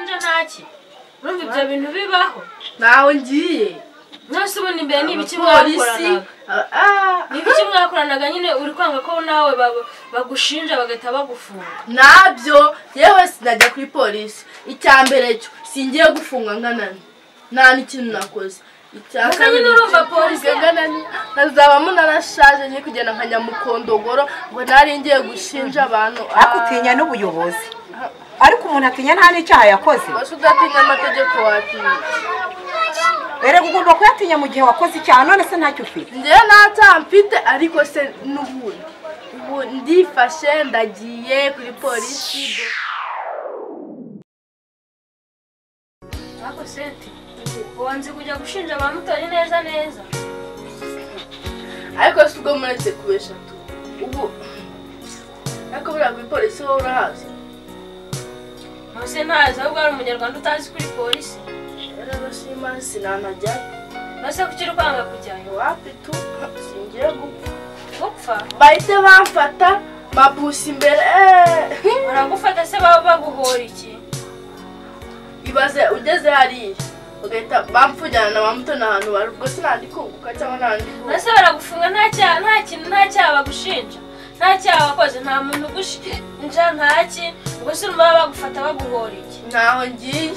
nje ntaki urumva ibyo bintu bibaho ntawe ngiye mwese ubona imbere ni ibiki polisi mwakoranaga ni ibiki mwakoranaga nyine uri kwanga ko nawe ba- bagushinja bagahita bagufunga nabyo yewe sinajya kuri polisi icya mbere cyo singiye gufunga nkanani nta n'ikintu nakoze icya Gusa kabiri nyine urumva cyo polisi- gufunga nkanani, nkazabamo narashaje ngiye kugenda nka nyamukondogoro ngo nari ngiye gushinja abantu ariko utinya n'ubuyobozi ariko umuntu atinya nta n'icyaha yakoze wese udatinya amategeko watinya erega ugomba kuyatinya mu gihe wakoze icyaha none se ntacyo ufite njyewe ntacyaha mfite ariko se n'ubundi ubu ndifashe ndagiye kuri polisi ariko senti ubu nzi kujya gushinja abamotari neza neza ariko si ubwo muretse ku eshatu ubu ariko buriya kuri polisi wowe urahazi Mose ntazi ahubwo hari umunyarwanda utazi kuri polisi yarabashima sinanajya nose kuki uri kwanga kujyayo iwapi tu singiye gupfa gupfa bahite bamfata mabusi imbere eh. baragufata se baba baguhora iki ibaze ugeze hariya bagahita bamfujyana na bamutoni ahantu bari ubwo sinandi kunguka cyangwa nandi kunguka nase baragufunga nta cyaha nta kintu nta cyaha bagushinja nta cyaha wakoze nta muntu ugushinja nkaki ubwo se urumva bagufata baguhora iki ntaho ngiye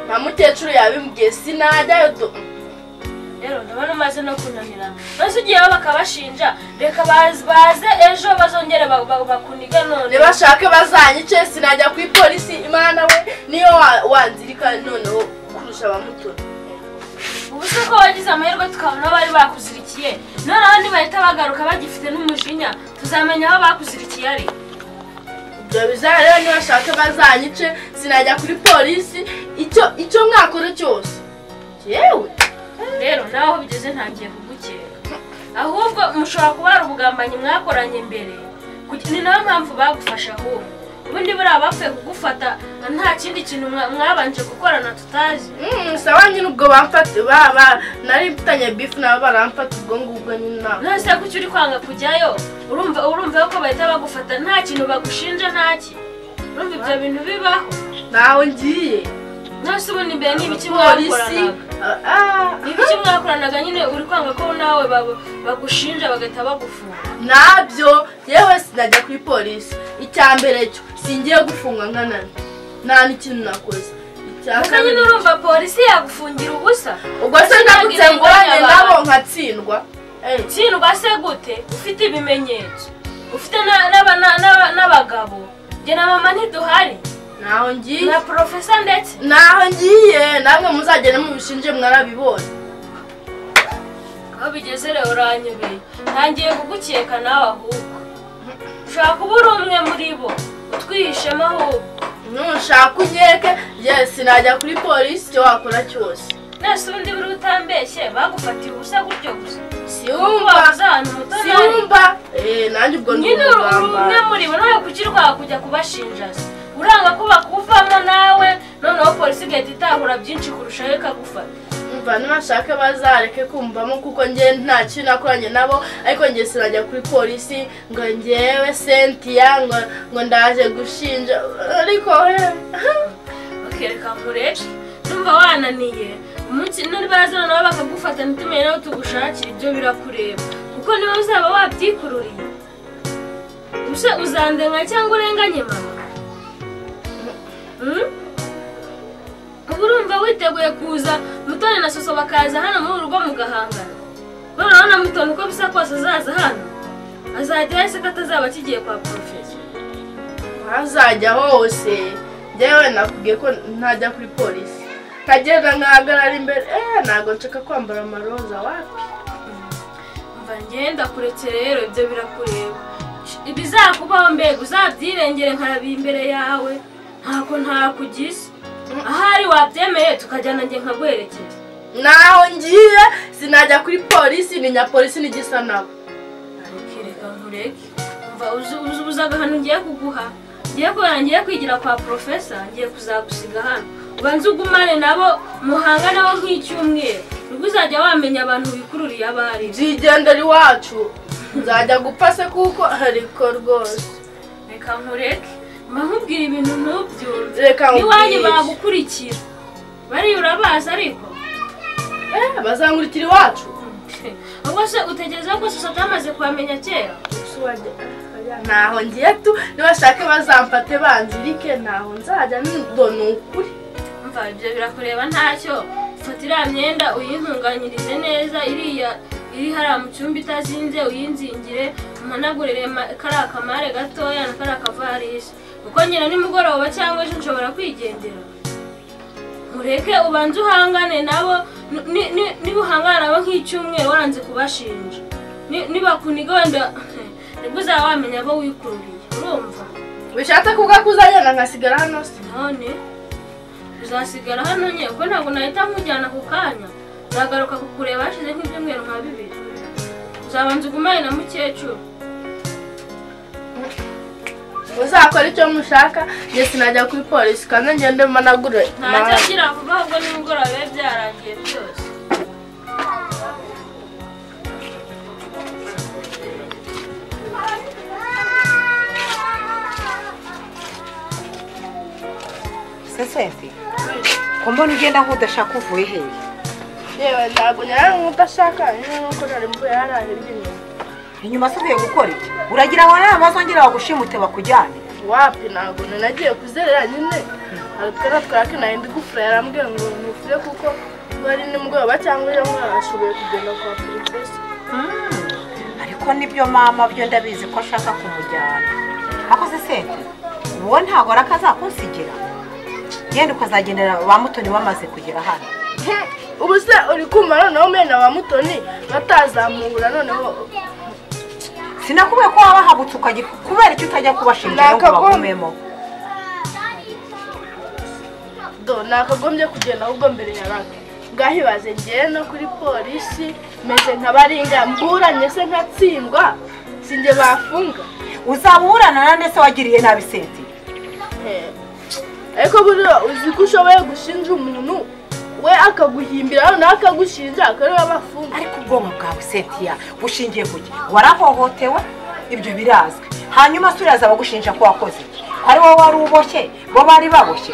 nta mukecuru yabimbwiye sinajyayo do rero ndabona umaze no kunanira nose ugiyeho bakabashinja reka baz- baze ejo bazongere ba- ba- bakuniga none ntibashake bazanyice sinajya ku ipolisi imana we niyo wa- wanzirika noneho kurusha bamutoni ubu se ko wagize amahirwe tukabona bari bakuzirikiye noneho nibahita bagaruka bagifite n'umujinya tuzamenya aho bakuzirikiye ari ibyo bizaba rero ntibashake bazanyice sinajya kuri polisi icyo icyo mwakora cyose yewe rero nawe aho bigeze ntangiye kugukeka ahubwo mushobora kuba hari ubugambanyi mwakoranye mbere Kuki- ni nayo mpamvu bagufasha ahubwo ubundi buriya bapfuye kugufata nta kindi kintu mwa- mwabanje gukorana tutazi Mm, sawa nyine ubwo bamfata ba- ba- nari mfitanye bifu nabo baramfata ubwo ngubwo nyine ntabwo none se kuki uri kwanga kujyayo urumva urumva yuko bahita bagufata nta kintu bagushinja ntaki urumva ibyo bintu bibaho ntawe ngiye none se ubundi imbere ni ibiki polisi mwakoranaga ah, ah. ni ibiki mwakoranaga nyine uri kwanga ko nawe ba- bagushinja bagahita bagufunga nabyo yewe sinajya kuri polisi icya mbere cyo singiye gufunga nkanani nta n'ikintu nakoze icya gusa nyine kabiri urumva polisi yagufungira ubusa ubwo se ndamutse ngorane nabo nkatsindwa Eh, tsindwa se gute ufite ibimenyetso ufite na- n'aba- na- n'aba- n'abagabo njye na mama ntiduhari ntaho ngiye na porofesa ndetse ntaho ngiye namwe muzagenda mubishinje mwarabibonye aho bigeze rero uranyobeye ntangiye kugukeka nawe ahubwo ushobora kuba uri umwe muri bo utwihishemo ahubwo nushaka unkeke yewe sinajya kuri polisi icyo wakora cyose nese ubundi buri utambeshye bagufatiye ubusa gutyo gusa siyumva wumva uzi ahantu muto ntari siyumva eh nanjye ubwo ndi nyine uri umwe umugambanyi muri bo nawe kuki urwara kujya kubashinja se uranga ko bakuvamo nawe noneho polisi igahita itahura byinshi kurushaho ikagufata umva nibashaka bazareke kumvamo kuko njye nta kintu nakoranye nabo ariko njye sinajya kuri polisi ngo ngewe sentiya ngo ngo ndaje gushinja ariko eh, bakereka nkureke numva wananiye umunsi nibaraza noneho bakagufata ntitumenye n'aho tugushakira ibyo birakureba kuko niba uzaba wabyikururiye use uzandenga cyangwa urenganye mama Hmm? ubu urumva witeguye kuza mutoni na soso bakaza hano muri urugo mugahangana noneho na mutoni uko bisa kose azaza hano azajya ahise ko atazaba akigiye kwa porofesi ahazajya hose njyewe nakubwiye ko ntajya kuri polisi nkagenda nkahagarara imbere eh ntabwo nshaka kwambara amaroza wapi mva ngenda kuretse rero ibyo birakureba ibizakubaho mbega uzabyirengere nkarabiye imbere yawe ntako ntakugize ahari wabyemeye tukajyana njye nkaguherekeza ntaho ngiye sinajya kuri polisi ni nyapolisi n'igisa nabo Areke, reka nkureke mva uzi uzi ubuzaga hano ngiye kuguha ngiye kubera ngiye kwigira kwa porofesa ngiye kuzagusiga hano ubanze ugumane nabo muhanga nabo nk'icyumweru nibwo uzajya wamenya abantu bikururiye abo ari bo. byigendera iwacu nzajya gupfa se kuko ariko rwose reka nkureke mba nkubwira ibintu ntubyumve reka iwanyu nkubwire bagukurikira bariya urabazi ariko Eh, bazankurikira iwacu ubwo se utekereza ko sosiyete bamaze kuhamenya kera ntaho ngiye tu nibashake bazamfate banzirike ntaho nzajya ndo ni ukuri mva ibyo birakureba ntacyo fata iriya myenda uyintunganyirize neza iriya iri hariya mu cyumba itazinze uyinzingire umanagurire ma- kariya kamare gatoya na kariya kavarisi kuko nyina nimugoroba cyangwa ejo nshobora kwigendera mureke ubanze uhangane nabo ni- ni- ni- niba uhangana nabo nk'icyumweru waranze kubashinja Ni- nibakuniga wenda nibwo uzaba wamenya abo wikururiye urumva bishatse kuvuga ko uzagenda nkasigara hano se none uzasigara hano nye kuko ntabwo nahita nkujyana ako kanya nzagaruka kukureba hashize nk'ibyumweru nka bibiri uzabanza ugumane na mukecuru muzakora icyo mushaka njye sinajya kuri polisi kandi ngende mpanagure ntacyo agira vuba ahubwo nimugoroba bibe byarangiye byose se senti ko mbona ugenda nk'udashaka uvuye hehe yewe ntabwo nyara nk'udashaka nyine nuko nari mvuye hariya hirya inyuma inyuma se uvuye gukora iki uragira ngo nawe bazongera bagushimute bakujyane wapi ntabwo nanagiye kuzerera nyine aratwara twaka nari ndi gufura yarambwiye ngo ntufure kuko bari nimugoroba cyangwa ejo mwarashoboye kugenda kwa polisi ariko nibyo mama byo ndabizi ko ashaka kumujyana ako se senti uwo ntabwo araka azakunsigira yenda ukazagendera ba mutoni bamaze kugera hano ubu se uri kumva noneho mena wa mutoni batazamubura noneho sinakubwiye ko waba habutse ukajya kubera icyo utajya kubashinja ahubwo Nakagombye. bagumemo do nakagombye kugenda ahubwo mbere ya raka ngahibaze ngewe no kuri polisi meze nkabaringa mburanye se nkatsindwa sinjye bafunga uzaba uburanana ndetse wagiriye nabi senti Eh, ariko buriya uzi ko ushoboye gushinja umuntu we akaguhimbira noneho akagushinja akareba bafunga ariko ubwonko bwawe sentiya bushingiye ku ki warahohotewe ibyo birazwi hanyuma se uraza bagushinja ko wakoze iki ari wowe wari uboshye bo bari baboshye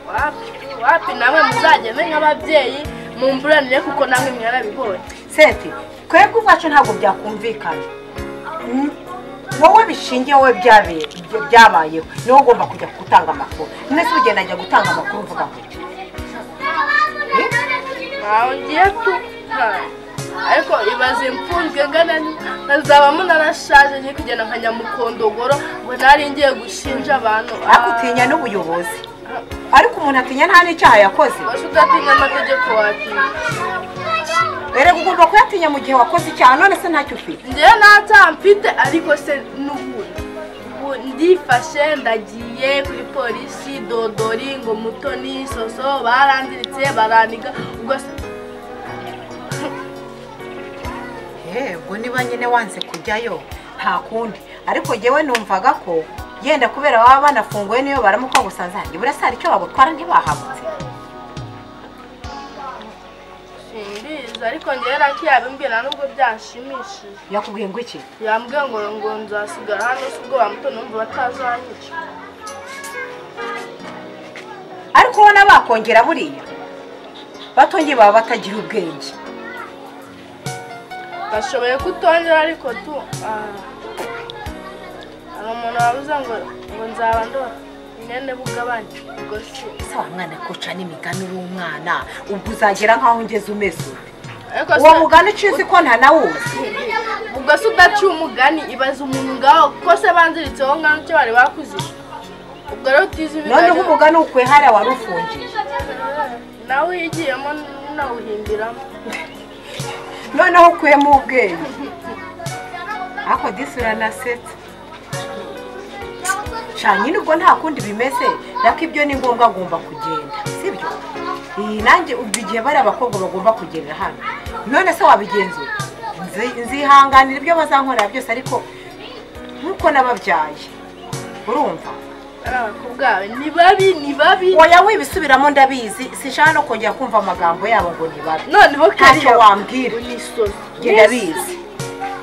wapi wapi namwe muzagende nk'ababyeyi mumburanire kuko namwe mwarabibonye senti twebwe ubwacu ntabwo byakumvikana Mm, wowe bishingiye wowe byabe- bya- byabayeho niwe ugomba kujya gutanga amakuru none se ugenda ajya gutanga amakuru uvuga ngo iki? ntawe ngiye tu ntawe ariko ibaze imfunzwe ngana nkazabamo narashaje ngiye kugenda nkajya mu kondogoro ngo nari ngiye gushinja abantu ariko utinya n'ubuyobozi ariko umuntu atinya nta n'icyaha yakoze bose udatinya amategeko watinya erega ugomba kuyatinya mu gihe wakoze icyaha none se ntacyo ufite ngewe ntacyaha mfite ariko se n'ubundi Ubu ndifashe ndagiye kuri polisi dodori ngo mutoni soso barandiritse baraniga ubwo se yego niba nyine wanze kujyayo nta kundi ariko jyewe numvaga ko yenda kubera baba banafunguye niyo baramuka gusanza hanjye burasa hari icyo babutwara ntibahabutse simbizi ariko ngewe raki yabimbwira nubwo byanshimishije yakubwiye ngo iki yambwiye ngo ngo nzasigara hano se ubwo bamuto numva batazanyica ariko ubona bakongera buriya batongeye baba batagira ubwenge bashoboye kutongera ariko tu ah, hari umuntu wabuze ngo ngo nzaba ndora imyenda bugabanye ubwo se ese wa mwana kuca n'imigani w'umwana ubwo uzagera nk'aho ungeze umeze ute ariko uwo mugani uciye uzi ko nta nawe uzi ubwo se udaciye umugani ibaze umuntu ngaho kuko se banziritseho ngano icyo bari bakuze ubwo rero utize noneho ibigari umugani ukuye hariya wari ufungiye nawe yigiyemo nawuhimbiramo noneho ukuyemo ubwenge ariko disi uranasetsa cyane nyine ubwo nta kundi bimeze ariko ibyo ni ngombwa agomba kugenda sibyo iyi nanjye ubwo igihe bari abakobwa bagomba kugerera hano none se wabigenzura Nzi- nzihanganira ibyo bazankorera byose ariko nk'uko nababyaye urumva ari abakobwa bawe ni babi ni babi oya wibisubiramo ndabizi sinshaka no kongera kumva amagambo yabo ngo ni babi noneho ntacyo kariya wambwira unisono njye ndabizi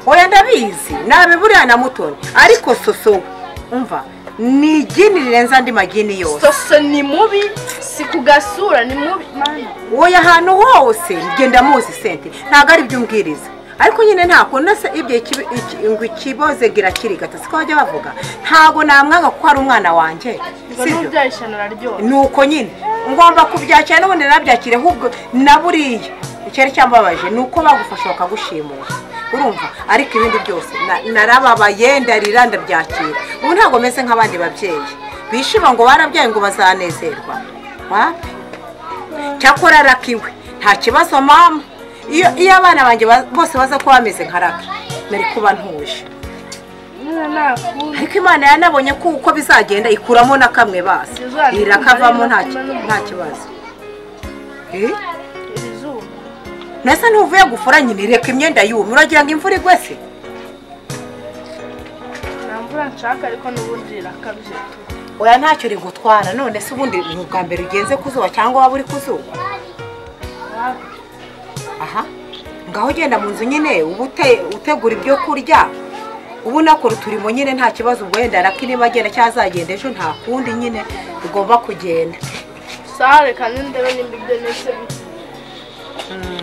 oya ndabizi nabiburiya na mutoni ariko soso we umva ni igini rirenze andi magini yose soso ni mubi si ku gasura ni mubi mana wowe ahantu hose genda muzi sente ntabwo ari ibyo umbwiriza ariko nyine ntabwo nasa ibyo iki- iki- ngo ikiboze girakirigata siko bajya bavuga ntabwo namwanga kuko ari umwana wanjye ngo sibyo n'ubyaye ishyano araryoha nuko nyine ngomba kubyakira n'ubundi nabyakire ahubwo na buriya icyari cyambabaje ni uko bagufasha bakagushimura urumva ariko ibindi byose na- narababaye ndarira ndabyakira ubu ntabwo meze nk'abandi babyeyi bishima ngo barabyaye ngo bazanezerwa wapi cyakora rakiwe nta kibazo mama iyo iyo abana banjye ba- bose baza kuba bameze nka raki nari kuba ntuje mwana nakunda ariko imana yanabonye ko uko bizagenda ikuramo na kamwe basi irakavamo nta nta kibazo Eh? iri zuba mbese ntuvuye gufura nyine reka imyenda yumye uragira ngo imvura igwe se nta mvura nshaka ariko n'ubundi irakabije tu oya ntacyo rigutwara none se ubundi ni ubwa mbere ugenze ku zuba cyangwa waba uri ku zuba aha ngaho ugenda mu nzu nyine uba ute- utegura ibyo kurya ubu unakora uturimo nyine nta kibazo ubwo wenda raka niba agenda cyangwa azagenda ejo nta kundi nyine ugomba kugenda sare kandi ndebe nimba ibyo nise Mm.